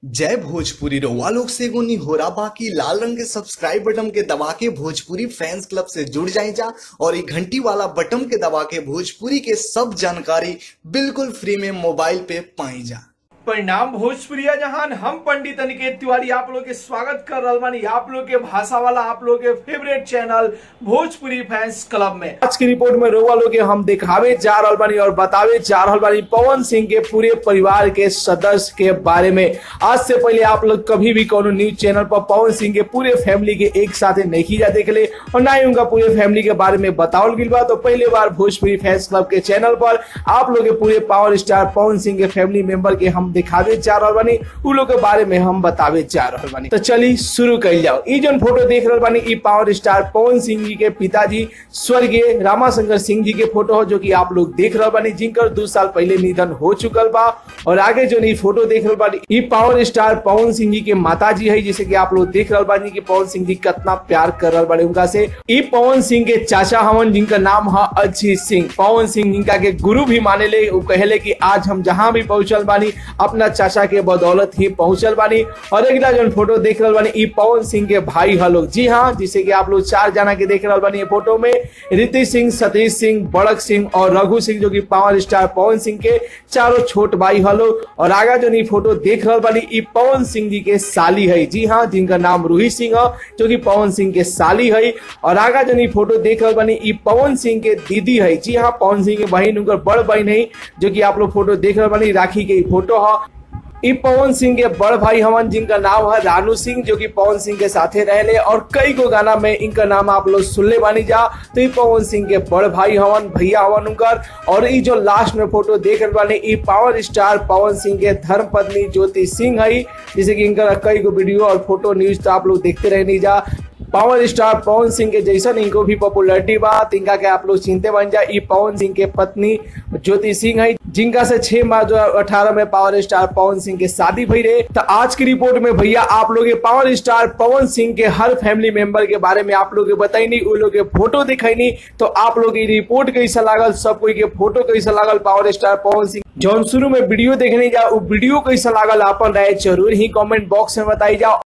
जय भोजपुरी रउआ लोग से एगो निहोरा बाकी लाल रंग के सब्सक्राइब बटन के दबा के भोजपुरी फैंस क्लब से जुड़ जाए जा और ये घंटी वाला बटन के दबा के भोजपुरी के सब जानकारी बिल्कुल फ्री में मोबाइल पे पाई जा परिणाम भोजपुरिया जहान हम पंडित अनिकेत तिवारी आप लोग के स्वागत कर रहल बानी आप लोग के भाषा वाला आप लोग के favourite channel Bhojpuri fans club में आज की रिपोर्ट में रोवा लोग के हम दिखावे जा रहल बानी और बतावे जा रहल बानी पवन सिंह के पूरे परिवार के सदस्य के बारे में आज से पहले आप लोग कभी भी कोनो न्यूज चैनल पर पवन सिंह के पूरे फैमिली के एक साथ नहीं जा देख ले और ना ही उनका पूरे फैमिली के बारे में बतावल गई बा तो पहले बार भोजपुरी फैंस क्लब के चैनल पर आप लोग के पूरे पावर स्टार पवन सिंह के फैमिली मेंबर के हम दिखावे जा रहल बानी उ लोग के बारे में हम बतावे जा रहल बानी तो चली शुरू कर जाओ ई जोन फोटो देख रहल बानी ई पावर स्टार पवन सिंह जी के पिताजी स्वर्गीय रामाशंकर सिंह जी के फोटो हो जो कि आप लोग देख रहल बानी जिनकर दो साल पहले निधन हो चुकल बा और आगे जो ई फोटो देख रहल बानी ई पावर स्टार पवन सिंह जी के माता जी है जैसे कि आप लोग देख रहल बानी कि पवन सिंह जी कितना प्यार कर रहल बानी उनका से ई पवन सिंह के चाचा हवन जिनका नाम है अजीत सिंह पवन सिंह जिनका के गुरु भी माने ले वो कहले कि आज हम जहां भी पहुंचल बानी अपना चाचा के बदौलत ही पहुंचल बानी और अगला जो फोटो देख रहल बानी ई पवन सिंह के भाई ह लोग जी हाँ जिसे कि आप लोग चार जना के देख रहल बानी ये फोटो में रीति सिंह सतीश सिंह बड़क सिंह और रघु सिंह जो कि पावर स्टार पवन सिंह के चारों छोट भाई ह लोग और आगा जो ई फोटो देख रहल बानी ई पवन सिंह जी के साली है जी हाँ जिनका नाम रूही सिंह है जो कि पवन सिंह के साली है और आगा जो ई फोटो देख रहल बानी ई पवन सिंह के दीदी है जी हाँ पवन सिंह के बहन उनकर बड़ बहन है जो कि आप लोग फोटो देख रहल बानी राखी के ई फोटो है ई पवन सिंह के बड़ भाई हवन जिनका नाम है रानू सिंह जो कि पवन सिंह के साथे रहले और कई गो गाना में इनका नाम आप लोग सुनले बानी जा तो ई पवन सिंह के बड़ भाई हवन भैया हवन उनकर और ई जो लास्ट में फोटो देख रहे बानी ई पावर स्टार पवन सिंह के धर्म पत्नी ज्योति सिंह है जैसे कि इनका कई गो वीडियो और फोटो न्यूज तो आप लोग देखते रहनी जा पावर स्टार पवन सिंह के जैसन इनको भी पॉपुलरिटी बा तिनका के आप लोग चिंते बन जा ई पवन सिंह के पत्नी ज्योति सिंह है जिनका से 6 मार्च दो अठारह में पावर स्टार पवन सिंह के शादी भई रहे तो आज की रिपोर्ट में भैया आप लोग पावर स्टार पवन सिंह के हर फैमिली मेंबर के बारे में आप लोग बताई उन लोग के फोटो दिखाई तो आप लोग की रिपोर्ट कैसा लागल सब कोई के फोटो कैसा लागल पावर स्टार पवन सिंह जौन शुरू में वीडियो देखने जा वो वीडियो कैसा लागल अपन राय जरूर ही कमेंट बॉक्स में बताई जा